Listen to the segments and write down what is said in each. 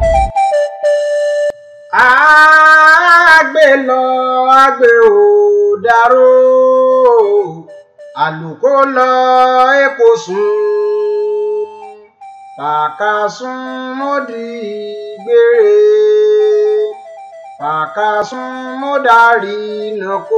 àgbè lọ àgbè ò dárò àlùkò lọ èkó sùn fàkàsùn mọ́dì gbére fàkàsùn mọ́dàrí nàkó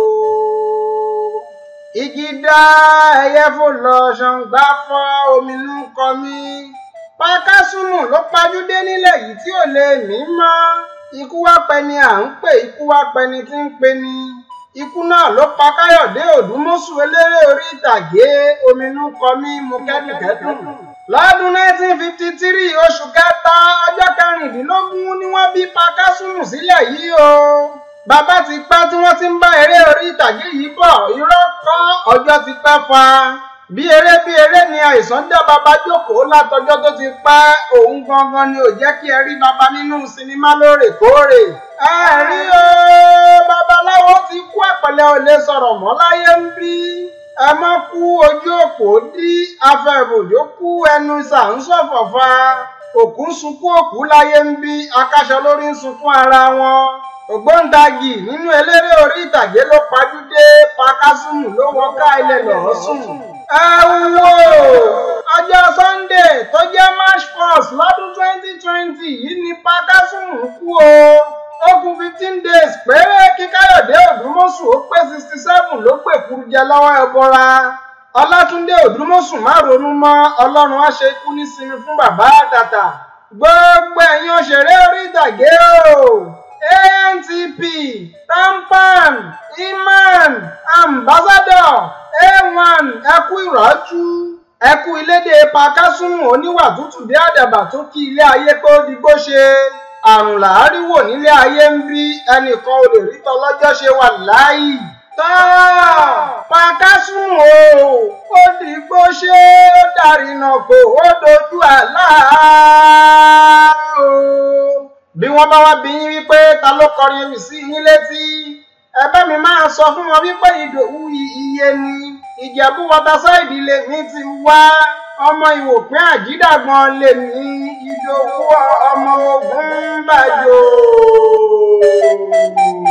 igi dá ẹyẹ fò lọ ṣàǹgbá fọ ominú kọ mí pàkàsùnmù ló pajúdé nílẹ̀ yìí tí ò lè mí mọ́ ikú wá pẹni à ń pè ikú wá pẹni tí ń pe ni ikú náà ló pa káyọ̀dé òdùmọ̀sù eléré orí ìtàgé ominú kọ mí mo kẹ́dùnkẹ́dùn lọ́dún 1953 oṣù kẹta ọjọ́ kẹrìndínlógún ni wọ́n bí pàkàsùnmù sílẹ̀ yìí o bàbá ti pẹ́ tí wọ́n ti ń bá eré orí ìtàgé yìí bọ̀ irọ́ kọ́ ọjọ́ ti pẹ́ fa bí eré bí eré ni àìsàn dá bàbá jókòó látọjọ́ tó ti pẹ́ òun gangan ni ò jẹ́ kí ẹ rí bàbá nínú sinimá lóòrèkóòrè ẹ rí o babaláwo ti kú ẹ̀pẹ̀lẹ́ ò lè sọ̀rọ̀ mọ́ láyé ń bí ẹ mọ́ kú ojú òpó dí afẹ́bòjó kú ẹnu ìsà ń ṣọ̀fọ̀fà òkú ń sunkún òkú láyé ń bí akáṣọ lórí ń sunkún ara wọn ògbóǹdagì nínú eléré orí ìtàgé ló pajúdé pakásùmù ló wọ ká ilẹ̀ lọ́ọ́ sùn. ẹ wo ọjọ́ sunday tó jẹ́ march first lọ́dún twenty twenty yìí ni pakásùmù kú o ó kù fifteen days péré kí káyọ̀dé òdùmọ̀sù ó pé sixty seven ló pè kúrú jẹ lọ́wọ́ ẹbọra ọlátúndé òdùmọ̀sù má ronú mọ́ ọlọ́run á ṣe ikú nísinmi fún bàbá àtàtà gbogbo ẹ̀yin òṣèré orí ìtàgé o antp tampan iman ambassador a1 ẹkú ìrọ́jú ẹkú ilédè pakásùnmù oníwà tútù bí àdàbà tó kí ilé ayé pé ó digbó ṣe àrùn làárí wò nílé ayé ń bí ẹnìkan ò lè rí tọlọ́jọ́ ṣe wà láàyè tọ́ pakásùnmù o ó digbó ṣe ó dàrínà kò ó dojú àlá o bí wọ́n bá wá bí yín wípé ta ló kọrin ewì sí yín létí ẹ̀bẹ̀ mi máa sọ fún wọn wípé ìdòwú iye ni ìjẹ̀bú wọtasáìdì lèmi ti wá ọmọ ìwòpín àjídàgbọn lèmi ìdòwú ọmọ ogun bàjọ́.